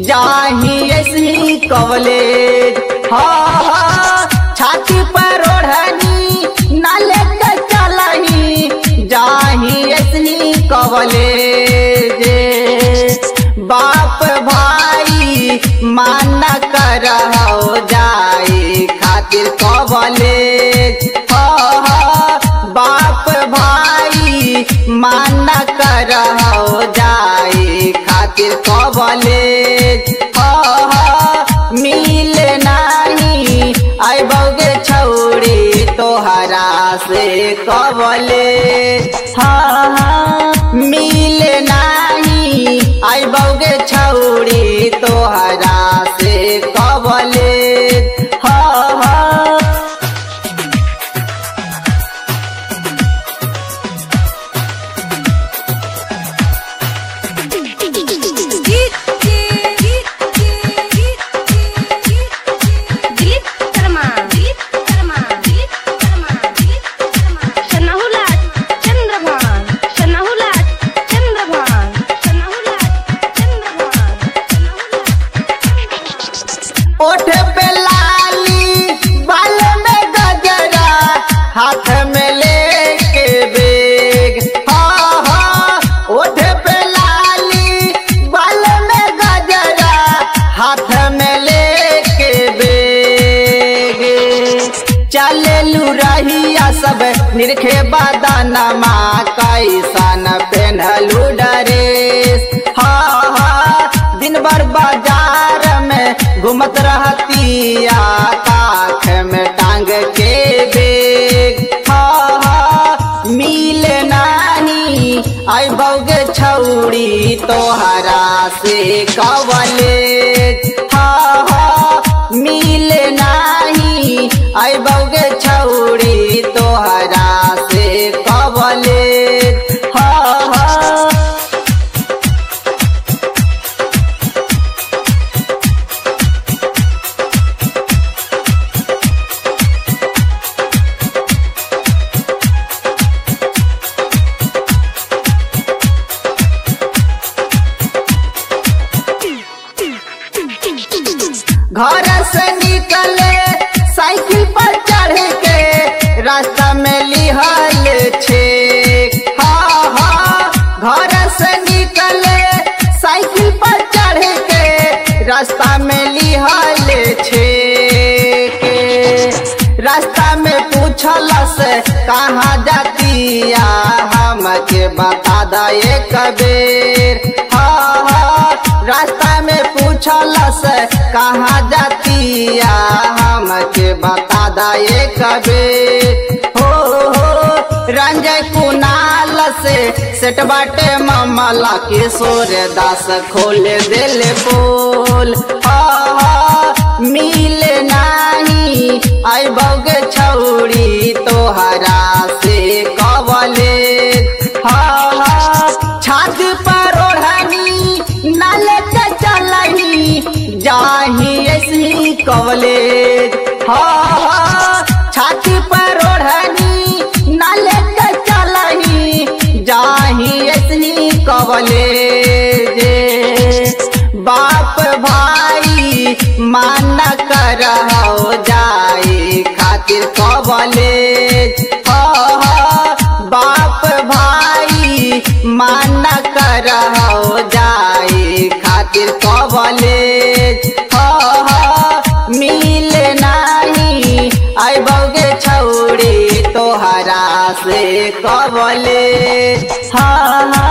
जाही ऐसी कवलेज हाँ हाँ छाती पर ओढ़नी नाले के चलही जाही ऐसी कवलेज बाप भाई माना कर जाए खातिर कवलेज हाँ हाँ बाप भाई माना कर जाए खातिर कवलेज हाँ हाँ मिल नाही आई बौगे छौड़ी तोहरा से कवलेज हाँ हाँ मिल नाही आई बौगे छौड़ी तोहरा से कवलेज हाँ हाँ दिलीप शर्मा दिलीप शर्मा दिलीप शर्मा दिलीप शर्मा शनाहुलाट चंद्रभान शनाहुलाट चंद्रभान शनाहुलाट चंद्रभान शनाहुलाट ओठ पे लाली बाल में गजरा हाथ में लेके बेग हाँ हाँ ओठ पे लाली बाल में गजरा हाथ में लेके बेग चले लू रहिया सब निरखे बदनमा कैसन पेन्हलू डरेस हाँ हाँ दिन भर बाजार में घूमत रहतिया काख में टांग के बेग हाँ हाँ मिल नाही आई बौगे छौड़ी तोहरा से कवले हाँ हाँ मिल नाही आई बौगे छौड़ी तोहरा से कवले हाँ हाँ घर से निकले साइकिल पर चढ़ के रास्ता में लिहल छे हाँ हाँ घर से निकले साइकिल पर चढ़ के रास्ता में लिहल छे रास्ता में पूछल से कहाँ जातिया हमके बता दे कबीर हाँ हाँ रास्ता में पूछल से कहाँ जातिया हमके बता दे कबीर हो हो रंजय कुनाल से सेट बाटे मामला किशोर दास खोल दिल बोल हाँ हाँ मिल नाही आई बौगे छौड़ी तोहरा से कवले हाँ हाँ छात पर ओढ़नी नाले के चलही जाही ऐसी कवले हाँ हाँ छाती पर ओढ़नी नाले के चलही जाही ऐसी कवले बाप भाई माना कर जाए खातिर कवलेज हाँ हाँ बाप भाई माना कर जाए खातिर कवलेज हाँ हाँ मिल नाही आई बौगे छौड़ी तोहरा से कवलेज हाँ हाँ